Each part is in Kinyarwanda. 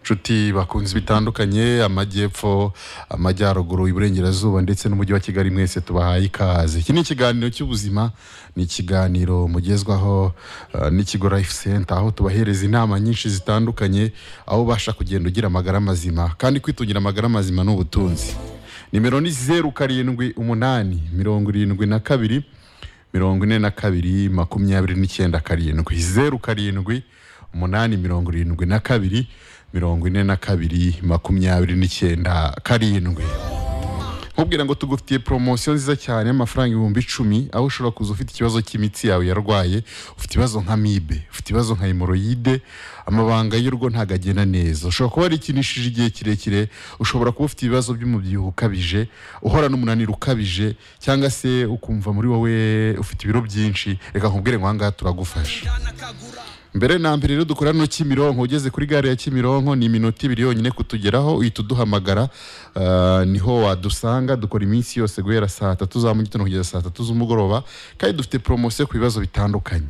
inshuti bakunzi bitandukanye amajyepfo amajyaruguru iburengerazuba ndetse n'umujyi wa kigali mwese tubahaye ikaze iki ni ikiganiro cy'ubuzima ni ikiganiro mugezwaho eh, n'ikigo life center aho tubahereza inama nyinshi zitandukanye aho ubasha kugenda ugira amagara mazima kandi kwitungira amagara mazima ni ubutunzi nimero ni zeru karindwi umunani mirongo irindwi na kabiri mirongo ine na kabiri makumyabiri n'icyenda karindwi zeru karindwi umunani mirongo irindwi na kabiri mirongo ine na kabiri makumyabiri n'icyenda karindwi nkubwira ngo tugufitiye poromosiyo nziza cyane y'amafaranga ibihumbi icumi aho ushobora kuza ufite ikibazo cy'imitsi yawe yarwaye ufite ibibazo nka mibe ufite ibibazo nka hemoroyide amabanga y'urugo ntabwo agenda neza ushobora kuba warikinishije igihe kirekire ushobora kuba ufite ibibazo by'umubyibuho ukabije uhorana umunaniro ukabije cyangwa se ukumva muri wowe ufite ibiro byinshi reka nkubwire ngo aha ngaha turagufasha mbere na mbere rero dukora no Kimironko ugeze kuri gare ya Kimironko ni iminota ibiri yonyine kutugeraho uhita uduhamagara ah, niho wadusanga dukora iminsi yose guhera saa tatu za mu gitondo kugeza saa tatu z'umugoroba kandi dufite poromosiyo ku bibazo bitandukanye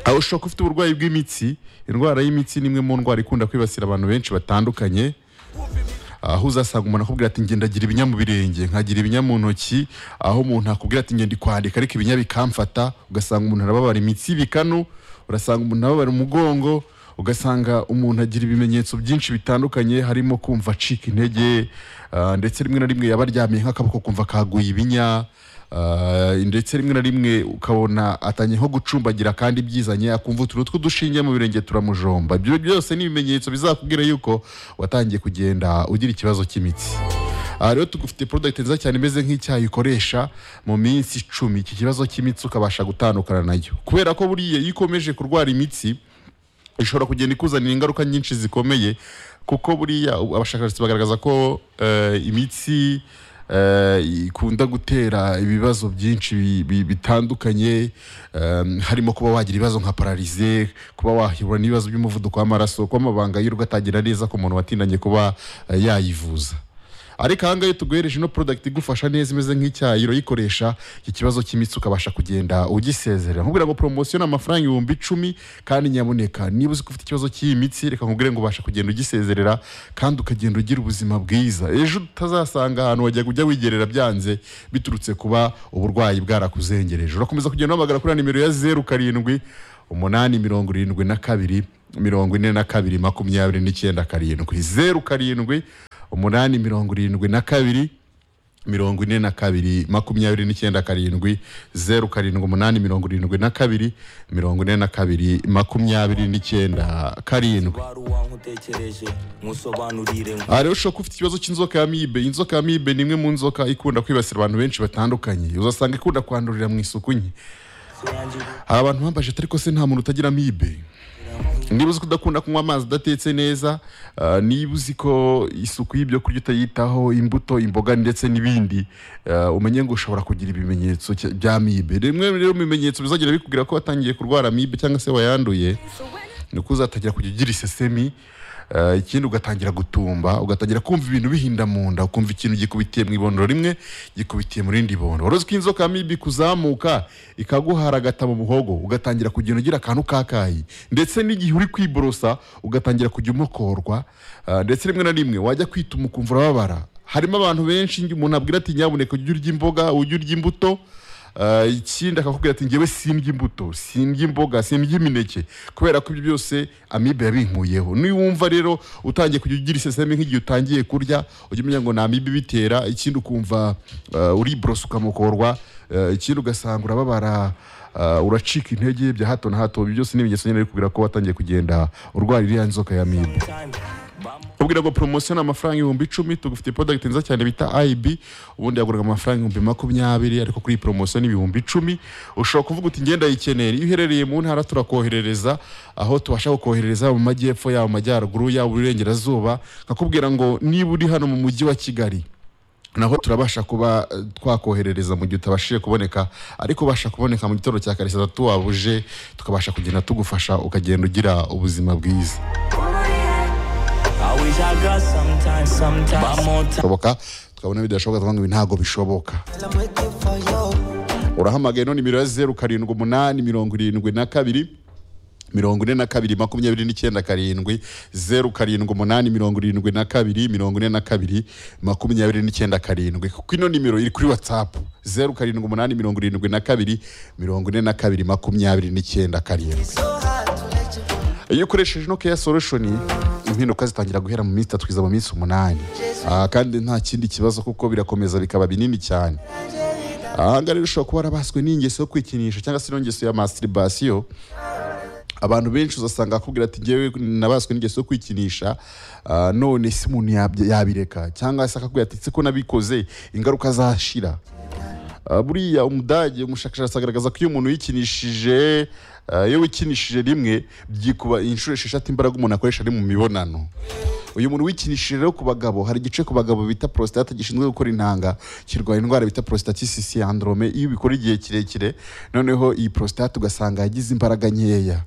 aho ushobora kuba ufite uburwayi bw'imitsi indwara y'imitsi ni imwe mu ndwara ikunda kwibasira abantu benshi batandukanye aho uzasanga umuntu akubwira ati ngenda agira ibinya mu birenge nkagira ibinya mu ntoki aho umuntu akubwira ati ngenda kwandika ariko ibinya bikamfata ugasanga umuntu arababara imitsi ibikanu urasanga umuntu arababara umugongo ugasanga umuntu agira ibimenyetso byinshi bitandukanye harimo kumva acika intege ah, ndetse rimwe na rimwe yaba aryamye nk'akaboko kumva kaguye ibinya Ah, ndetse rimwe na rimwe ukabona atanye nko gucumbagira kandi byizanye akumva utuntu tw'udushinge mu birenge turamujomba ibyo byose ni ibimenyetso bizakubwira yuko watangiye kugenda ugira ikibazo cy'imitsi aha rero tugufite product nziza cyane imeze nk'icyayi ukoresha mu minsi icumi iki kibazo cy'imitsi ukabasha gutandukana nayo kubera ko buriya iyo ukomeje kurwara imitsi ishobora kugenda ikuzanira ingaruka nyinshi zikomeye kuko buriya ubu abashakashatsi bagaragaza ko eh, imitsi eh, ikunda gutera ibibazo byinshi bi- bi- bitandukanye em, harimo kuba wagira ibibazo nka pararize kuba wahura n'ibibazo by'umuvuduko w'amaraso kuba amabanga y'urugo atagira neza ku muntu watindanye kuba eh, yayivuza ariko aha ngaha iyo tuguhereje ino product igufasha neza imeze nk'icyayi urayikoresha iki kibazo cy'imitsi ukabasha kugenda ugisezerera nkubwira ngo poromosiyo ni amafaranga ibihumbi icumi kandi nyaboneka niba uzi ko ufite ikibazo cy'iyi mitsi reka nkubwire ngo ubasha kugenda ugisezerera kandi ukagenda ugira ubuzima bwiza ejo utazasanga ahantu wajyaga ujya wigerera byanze biturutse kuba uburwayi bwarakuzengereje urakomeza kugenda uhamagara kuri ya nimero ya zeru karindwi umunani mirongo irindwi na kabiri mirongo ine na kabiri makumyabiri n'icyenda karindwi zeru karindwi umunani mirongo irindwi na kabiri mirongo ine na kabiri makumyabiri n'icyenda karindwi zeru karindwi umunani mirongo irindwi na kabiri mirongo ine na kabiri makumyabiri n'icyenda karindwi wari uwankutekereje musobanurire ngo aha rero ushobora kuba ufite ikibazo cy'inzoka ya mibe inzoka ya mibe ni imwe mu nzoka ikunda kwibasira abantu benshi batandukanye uzasanga ikunda kwandurira mu isuku nke hari abantu bambaje atari ko se nta muntu utagira amibe niba uzi ko udakunda kunywa amazi udatetse neza ah, niba uzi ko isuku y'ibyo kurya utayitaho imbuto imboga ndetse n'ibindi ah, umenye ngo ushobora kugira ibimenyetso cya- bya amibe rimwe rero mu bimenyetso bizagenda bikubwira ko watangiye kurwara amibe cyangwa se wayanduye ni uko uzatangira kujya ugira isesemi ah, ikindi ugatangira gutumba ugatangira kumva ibintu bihinda mu nda ukumva ikintu gikubitiye mu ibondo rimwe gikubitiye mu rindi bondo wari uzi ko inzoka ya mibi kuzamuka ikaguharagata mu muhogo ugatangira kugenda ugira akantu kakayi ndetse n'igihe uri kwiborosa ugatangira kujya umokorwa ah, ndetse rimwe na rimwe wajya kwituma ukumva urababara harimo abantu benshi njye umuntu abwira ati nyabuneka ujye urya imboga ujye urya imbuto Ah, ikindi akakubwira ati ngewe simbya imbuto simbya imboga simbya imineke kubera ko ibyo byose amibe yabinkuyeho niwumva rero utangiye kujya ugira isesemi nk'igihe utangiye kurya ujya umenya ngo ni amibe ibitera ikindi ukumva ah, uriborosa ukamukorwa ah, ikindi ugasanga urababara ah, uracika intege bya hato na hato ibyo byose ni ibigeso nyine bikubwira ko watangiye kugenda urwara iriya nzoka ya amibe ubwira ngo poromosiyo ni amafaranga ibihumbi icumi tugufite product nziza cyane bita IB ubundi yaguraga amafaranga ibihumbi makumyabiri ariko kuri iyi poromosiyo ni ibihumbi icumi ushobora kuvuga uti ngenda yikeneye iyo uherereye mu ntara turakoherereza aho tubasha kukoherereza mu majyepfo yaba mu majyaruguru yaba uburengerazuba nkakubwira ngo niba uri hano mu mujyi wa kigali naho turabasha kuba eh, twakoherereza mu gihe utabashije kuboneka ariko ubasha kuboneka mu gitondo cya kare saa tatu wabuje tukabasha kugenda tugufasha ukagenda ugira ubuzima bwiza bishoboka tukabona bidashoboka tukavuga ngo ibi ntabwo bishoboka urahamagaye no nimero ya zeru karindwi umunani mirongo irindwi na kabiri mirongo ine na kabiri makumyabiri n'icyenda karindwi zeru karindwi umunani mirongo irindwi na kabiri mirongo ine na kabiri makumyabiri n'icyenda karindwi kuko ino nimero iri kuri watsapu zeru karindwi umunani mirongo irindwi na kabiri mirongo ine na kabiri makumyabiri n'icyenda karindwi iyo ukoresheje ino keya solushoni impinduka zitangira guhera mu minsi itatu kugeza mu minsi umunani Ah, kandi nta kindi kibazo kuko birakomeza bikaba binini cyane ahangaha rero ushobora kuba warabaswe n'ingeso yo kwikinisha cyangwa se n'ingeso ya masturibasiyo abantu benshi uzasanga akubwira ati ngewe nabaswe n'ingeso yo kwikinisha ah, none se umuntu yabye- yabireka cyangwa se akakubwira ati "Se ko nabikoze ingaruka zashira Ah, buriya umudage umushakashatsi agaragaza ko iyo umuntu yikinishije ah, iyo wikinishije rimwe byikuba inshuro esheshatu imbaraga umuntu akoresha ari mu mibonano uyu muntu wikinishije rero ku bagabo hari igice ku bagabo bita prostate gishinzwe gukora intanga kirwanya indwara bita prostatitis syndrome iyo ubikora igihe kirekire noneho iyi prostate ugasanga yagize imbaraga nkeya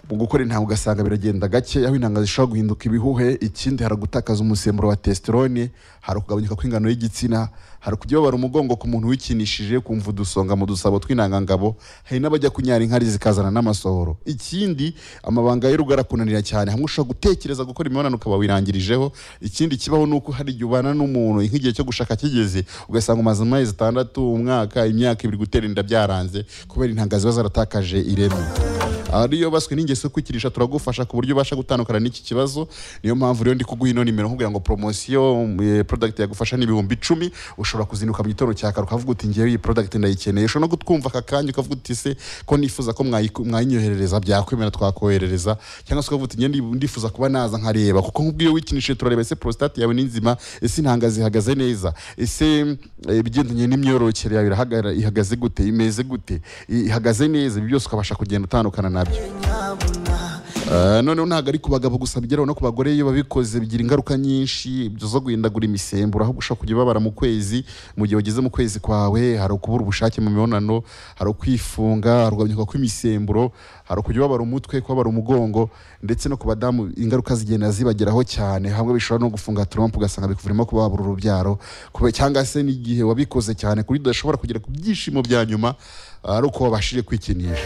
mu gukora intanga ugasanga biragenda gake aho intanga zishobora guhinduka ibihuhe ikindi hari gutakaza umusemburo wa testosterone hari ukugabanyuka kw'ingano y'igitsina hari kujya babara umugongo ku muntu wikinishije kumva udusonga mu dusabo tw'intangangabo hari n'abajya kunyara inkari zikazana n'amasohoro ikindi amabanga y'urugo arakunanira cyane hamwe ushobora gutekereza gukora imibonano ukaba wirangirijeho ikindi kibaho ni uko hari igihe ubana n'umuntu nk'igihe cyo gushaka kigeze ugasanga umaze amezi atandatu umwaka imyaka ibiri gutera inda byaranze kubera intanga ziba zaratakaje ireme ariyo baswe n'ingeso yo kwikirisha turagufasha ku buryo ubasha gutandukana n'iki kibazo niyo mpamvu rero ndi kuguha ino nimero nkubwira ngo promosiyo product yagufasha ni ibihumbi icumi ushobora kuzinduka mu gitondo cya kare ukavuga uti ngewe iyi product ndayikeneye ushobora no kutwumva aka kanya ukavuga uti se ko nifuza ko mwayiku- mwayinyoherereza byakwemera twakoherereza cyangwa se ukavuga uti ngewe ndi- ndifuza kuba naza nkareba kuko nk'ubwo iyo wikinishije turareba ese prostate yawe ni nzima ese intanga zihagaze neza ese eh, ibigendanye n'imyororokere yawe irahagara- ihagaze gute imeze gute ihagaze neza ibi byose ukabasha kugenda utandukana nabyo Eh, noneho ntabwo ari ku bagabo gusa bigeraho no ku bagore iyo babikoze bigira ingaruka nyinshi zo guhindagura imisemburo aho ushobora kujya ubabara mu kwezi mu gihe wageze mu kwezi kwawe hari ukubura ubushake mu mibonano hari ukwifunga hari ukugabanyuka kw'imisemburo hari ukujya ubabara umutwe kubabara umugongo ndetse no ku badamu ingaruka zigenda zibageraho cyane hamwe bishobora no gufunga turompu ugasanga bikuvurimo kuba wabura urubyaro kube- cyangwa se n'igihe wabikoze cyane kuri udashobora kugera ku byishimo bya nyuma ah, ari uko wabashije kwikinisha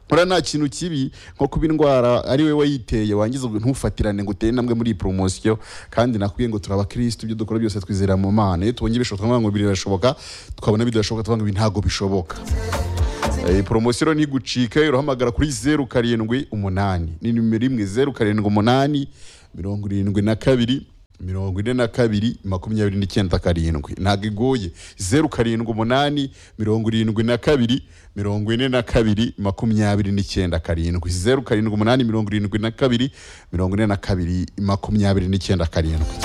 ora nta kintu kibi nko kuba indwara ari we wayiteye wangiza ubwo ntufatirane ngo utere intambwe muri iyi poromosiyo kandi nakubwiye ngo turi abakirisitu ibyo dukora byose twizera mu mana iyo tubonye bishoboka tukavuga ngo ibi birashoboka tukabona bidashoboka tukavuga ngo ibi ntabwo bishoboka Eh, poromosiyo rero ntigucika urahamagara kuri zeru karindwi umunani ni nimero imwe zeru karindwi umunani mirongo irindwi na kabiri mirongo ine na kabiri makumyabiri n'icyenda karindwi ntabwo igoye zeru karindwi umunani mirongo irindwi na kabiri mirongo ine na kabiri makumyabiri n'icyenda karindwi zeru karindwi umunani mirongo irindwi na kabiri mirongo ine na kabiri makumyabiri n'icyenda karindwi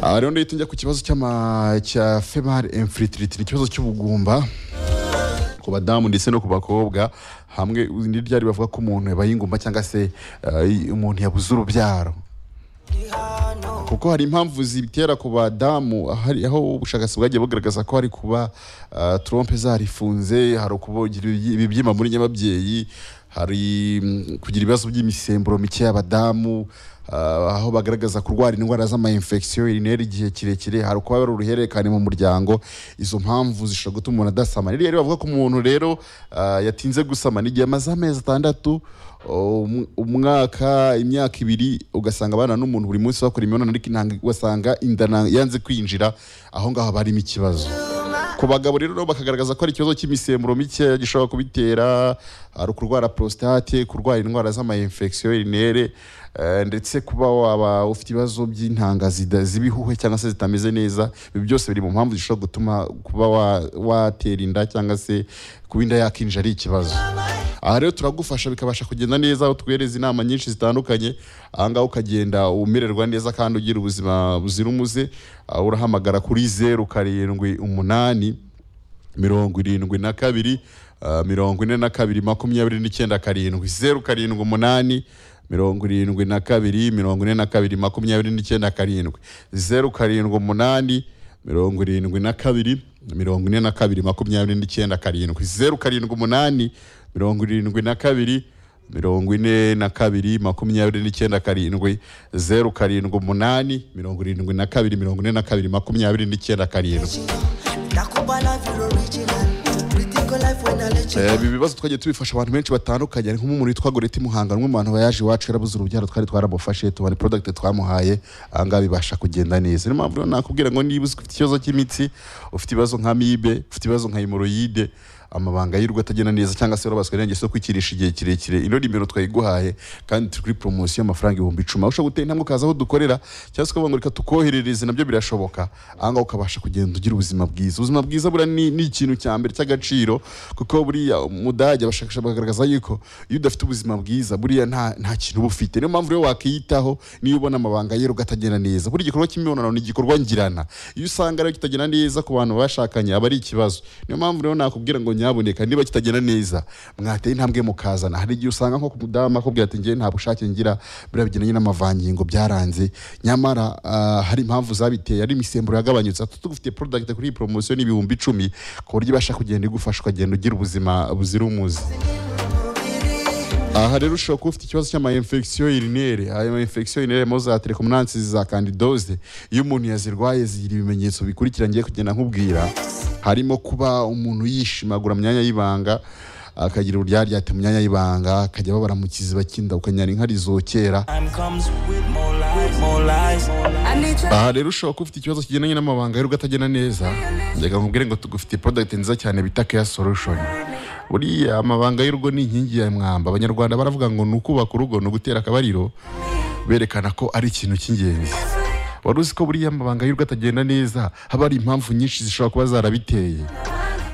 aha rero ndahita njya ku kibazo cy'ama- cya female infertility ni ikibazo cy'ubugumba ku badamu ndetse no ku bakobwa hamwe n'iryari bavuga ko umuntu yabaye ingumba cyangwa se eh, umuntu yabuze urubyaro kuko hari impamvu zibitera ku badamu hari aho ubushakashatsi bwagiye bugaragaza ko hari kuba ah, trompe zarifunze hari ukugira ibibyimba muri nyababyeyi hari mm, kugira ibibazo by'imisemburo mike y'abadamu ah, aho bagaragaza kurwara indwara z'amayinfekisiyo irinera igihe kirekire hari kuba hari uruhererekane mu muryango izo mpamvu zishobora gutuma umuntu adasama rero rero bavuga ko umuntu rero ah, yatinze gusama n'igihe amaze amezi atandatu um- umwaka imyaka ibiri ugasanga abana n'umuntu buri munsi bakora imibonano ariko intanga ugasanga inda na- yanze kwinjira aho ngaho haba harimo ikibazo ku bagabo rero nabo bakagaragaza ko ari ikibazo cy'imisemburo mike gishobora kubitera ari ukurwara prostate kurwara indwara z'amayinfekisiyo irinere eh, ndetse kuba waba ufite ibibazo by'intanga zida- z'ibihuhe cyangwa se zitameze neza ibi byose biri mu mpamvu zishobora gutuma kuba wa- watera inda cyangwa se kuba inda yakinjira ari ikibazo aha rero turagufasha bikabasha kugenda neza aho tuguhereza inama nyinshi zitandukanye ahangaha ukagenda umererwa neza kandi ugira ubuzima buzira umuze Ah, urahamagara kuri zeru karindwi umunani mirongo irindwi na kabiri ah, mirongo ine na kabiri makumyabiri n'icyenda karindwi zeru karindwi umunani mirongo irindwi na kabiri mirongo ine na kabiri makumyabiri n'icyenda karindwi zeru karindwi umunani mirongo irindwi na kabiri mirongo ine na kabiri makumyabiri n'icyenda karindwi zeru karindwi umunani mirongo irindwi na kabiri mirongo ine na kabiri makumyabiri n'icyenda karindwi zeru karindwi umunani mirongo irindwi na kabiri mirongo ine na kabiri makumyabiri n'icyenda karindwi Nakupa life, you're original. Pretty girl life, life when I let you Eh, go. ibi bibazo twagiye tubifasha abantu benshi batandukanye ari nk'umuntu witwa Goreti Muhanga umwe mu bantu bayaje iwacu yarabuze urubyaro twari twaramufashe tubona product twamuhaye ahangaha bibasha kugenda neza niyo mpamvu rero nakubwira ngo niba ufite ikibazo cy'imitsi ufite ibibazo nka mibe ufite ibibazo nka hemoroyide amabanga y'irwa atagenda neza cyangwa se warabaswe n'ingeso yo kwikirisha igihe kirekire ino nimero twayiguhaye kandi turi kuri poromosiyo y'amafaranga ibihumbi icumi aho ushobora gutera intambwe ukaza aho dukorera cyangwa se ukavuga ngo reka tukoherereze nabyo birashoboka ahangaha ukabasha kugenda ugira ubuzima bwiza ubuzima bwiza buriya ni, ni ikintu cya mbere cy'agaciro kuko buriya umudage abashakashatsi bagaragaza yuko iyo udafite ubuzima bwiza buriya nta, nta kintu uba ufite niyo mpamvu rero wakiyitaho niyo ubona amabanga yero atagenda neza buri gikorwa cy'imibonano ni igikorwa ngirana iyo usanga rero kitagenda neza ku bantu bashakanye aba ari ikibazo niyo mpamvu rero nakubwira ngo nyaboneka niba kitagenda neza mwateye intambwe mukazana hari igihe usanga nko ku mudamu akubwira ati njyewe nta bushake ngira buriya bigendanye n'amavangingo byaranze nyamara ah, hari impamvu zabiteye ari imisemburo yagabanyutse ati tugufite product kuri iyi poromosiyo ni ibihumbi icumi ku buryo ibasha kugenda igufasha ukagenda ugira ubuzima buzira umuze aha rero ushobora kuba ufite ikibazo cy'amayinfegisiyo irinere ayo mayinfegisiyo irinere mo za telekomunansi za kandidoze iyo umuntu yazirwaye zigira ibimenyetso bikurikira ngiye kugenda nkubwira harimo kuba umuntu yishimagura mu myanya y'ibanga akagira uburyaryate mu myanya y'ibanga akajya ababara mu kiziba cy'inda ukanyara inkari zokera Time comes with more lies, more lies. I need your aha rero ushobora kuba ufite ikibazo kigendanye n'amabanga y'urugo atagenda neza reka nkubwire ngo tugufitiye product nziza cyane bita care solution buriya amabanga y'urugo ni inkingi ya mwamba abanyarwanda baravuga ngo ni ukubaka urugo ni ugutera akabariro berekana ko ari ikintu cy'ingenzi wari uzi ko buriya amabanga y'urugo atagenda neza haba hari impamvu nyinshi zishobora kuba zarabiteye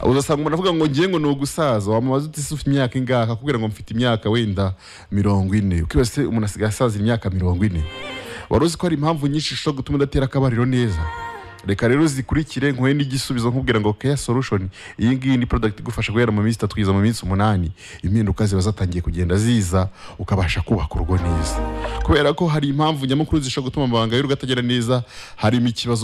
uzasanga umuntu avuga ngo ngiye ngo ni ugusaza wamubaza uti se ufite imyaka ingahe akakubwira ngo mfite imyaka wenda mirongo ine ukibaza se umuntu asigaye asazira imyaka mirongo ine wari uzi ko hari impamvu nyinshi zishobora gutuma udatera akabariro neza reka rero zikurikire nkuhe n'igisubizo nkubwira ngo care solution iyi ngiyi ni product igufasha guhera mu minsi itatu kugeza mu minsi umunani impinduka ziba zatangiye kugenda ziza ukabasha kubaka urugo neza kubera ko hari impamvu nyamukuru zishobora gutuma amabanga y'urugo atagera neza harimo ikibazo